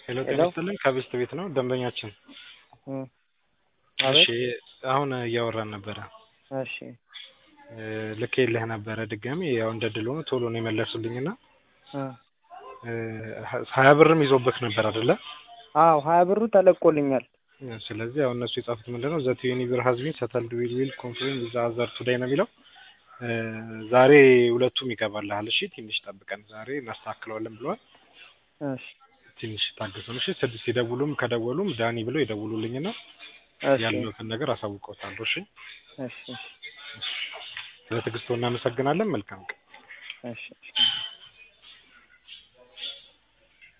ሄሎ ጤና ይስጥልኝ ከብስት ቤት ነው ደንበኛችን እም እሺ አቤት አሁን እያወራን ነበረ እሺ ልኬልህ ነበረ ድጋሚ ያው እንደ ድል ሆኖ ቶሎ ነው የመለሱልኝ እና እ ሀያ ብርም ይዞብህ ነበር አይደለ አዎ ሀያ ብሩ ተለቆልኛል ስለዚህ ያው እነሱ የጻፉት ምንድን ነው ዘት ዩኒ ብር ሀዝ ቢን ሰተልድ ዊል ዊል ኮንፍርም ዊዝ አዘር ቱዴይ ነው የሚለው ዛሬ ሁለቱም ይገባልሃል እሺ ትንሽ ጠብቀን ዛሬ እናስተካክለዋለን ብለዋል እሺ ትንሽ ታገሱን እሺ ስድስት ሲደውሉም ከደወሉም ዳኒ ብለው ይደውሉልኝና እሺ ያለሁትን ነገር አሳውቀውታለሁ እሺ እሺ ስለ ትዕግስቶ እናመሰግናለን መልካም ቀን እሺ እሺ